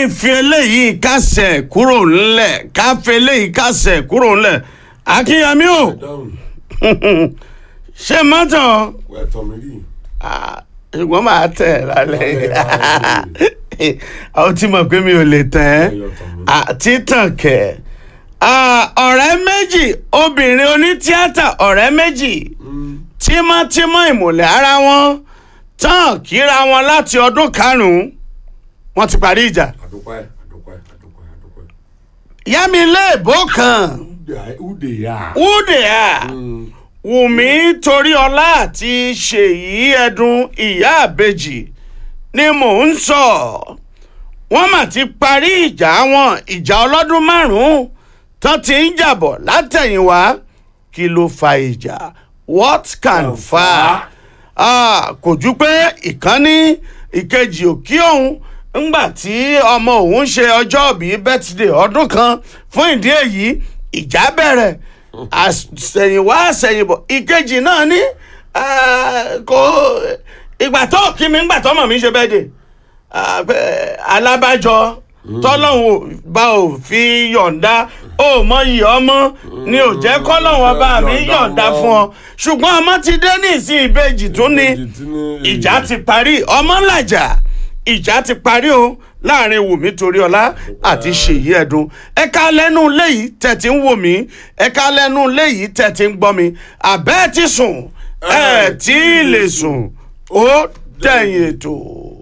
n fi eléyìí kásẹ̀ kúrò ńlẹ̀ ká fi eléyìí kásẹ̀ kúrò ńlẹ̀ akínyẹmí o dáhùn ṣé mọ́tò wẹ́tọ̀ mi rí Ah, ṣùgbọ́n màá tẹ̀ ẹ́ lálẹ́ Lálẹ́, àwọn tí mọ̀ pé mi ò lè tẹ̀ ẹ́ Ẹyọ tàn mí. Ah, títàn kẹ̀ Ah, ọ̀rẹ́ méjì obìnrin onítíátà ọ̀rẹ́ méjì tímọ́tímọ́ ìmùlẹ̀ ara wọn tán kíra wọn láti ọdún karùn-ún wọ́n ti parí ìjà àdúpẹ́ àdúpẹ́ àdúpẹ́ àdúpẹ́. yámi léèbó kan ude ya. wúdè à wùmí toríọlá àti ṣèyí ẹdùn ìyá àbèjì ni mò ń sọ wọ́n mà ti parí ìjà wọn ìjà ọlọ́dún márùn-ún tán ti ń jàbọ̀ látẹ̀yìnwá kí ló fa ìjà what can fa Ah, kò ju pé ìkànnì ìkejì òkí òun ńgbà tí ọmọ òun ṣe ọjọ́ ìbí birthday ọdún kan fún ìdí èyí ìjà bẹ̀rẹ̀ àṣẹ̀yìnwá àṣẹ̀yìnbọ̀ ìkejì náà ní ah, kò ìgbà tó kí mi ńgbà tọ́mọ̀ mi ṣe birthday ah, pé alábàjọ tọ́lọ́hún ò bá ò fi yọ̀ǹda ó mọyì ọmọ ni ò jẹ́ kọ́lọ́hún ọba mi Yọ̀ǹda yọ̀ǹda wọn. fún ọ ṣùgbọ́n ọmọ ti dé ní ìsìn ìbejì tún ni Ìbejì tún ní ìjà èyí. ti parí ọmọ làjà ìjà ti parí o láàrin wùmí toríọlá àti ṣèyí ẹdùn ẹka lẹ́nu léyìí tẹ̀tí ń wò mí ẹka lẹ́nu léyìí tẹ̀tí ń gbọ́ mi àbẹ́ẹ̀ ti sùn ẹ̀ tí ì lè sùn ó dẹ̀yìn ètò.